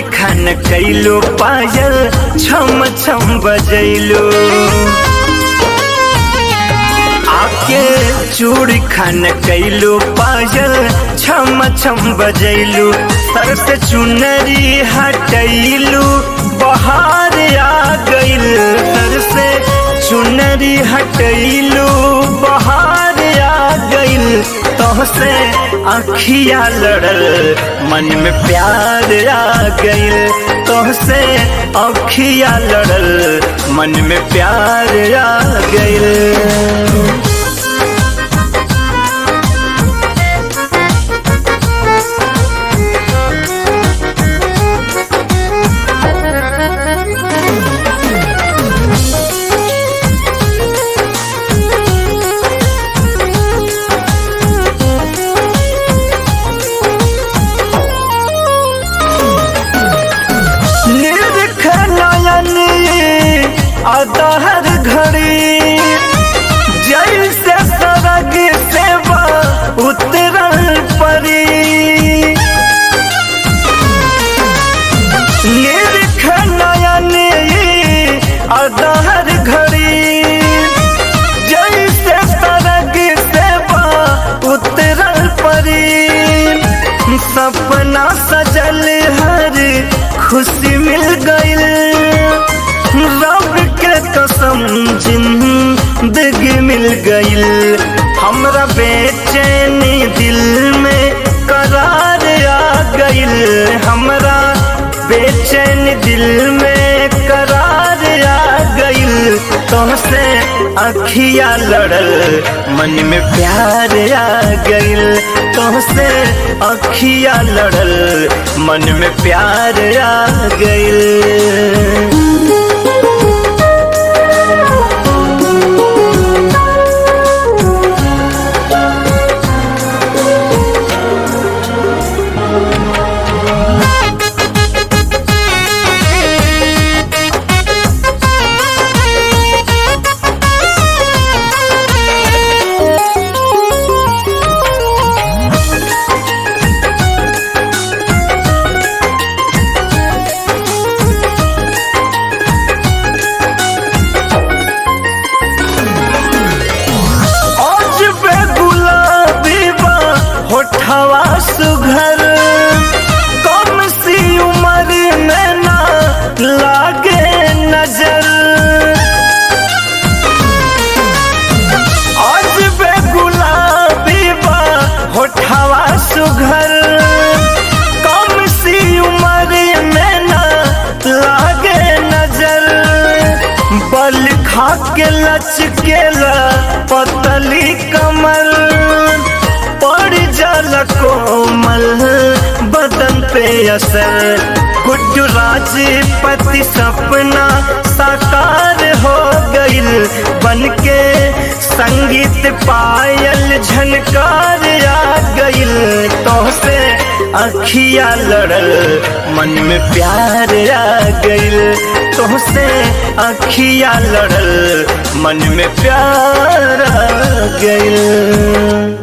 खान कैलो पायल छम छम बजैलो आके चूड़ी खान कैलो पायल छम छम बजैलू सर से चुनरी हटैलू बहार आ गइल सर से चुनरी हटैलू बहार आ गइल तोहसे अखिया लड़ल मन में प्यार आ गइल तोहसे अखिया लड़ल मन में प्यार आ गइल निरख नयन अदहर घड़ी जैसे सरग सेवा उतरल परी निरख नयन अदहर घड़ी जैसे सरग सेवा उतरल परी सपना सजल हर खुशी मिल गइल रब के कसम जिंदगी मिल गइल हमरा बेचैनी दिल में करार आ गइल हमरा बेचैन दिल में करार आ गइल तुमसे अखिया लड़ल मन में प्यार आ गइल तुमसे अखिया लड़ल मन में प्यार आ गइल आज बे गुलाबी बा होठवा सुघर कम सी उम्र में ना लागे नजर आज बे गुलाबी बा होठवा सुघर कम सी उम्र में ना लागे नजर बल खा के लचकेला पतली कमल पड़ जल कोमल बदन पे असर गुड्डू राजपति सपना साकार हो गइल बन के संगीत पायल झनकार आ गइल तोहसे अखिया लड़ल मन में प्यार आ गइल तोहसे अखिया लड़ल मन में प्यार आ गइल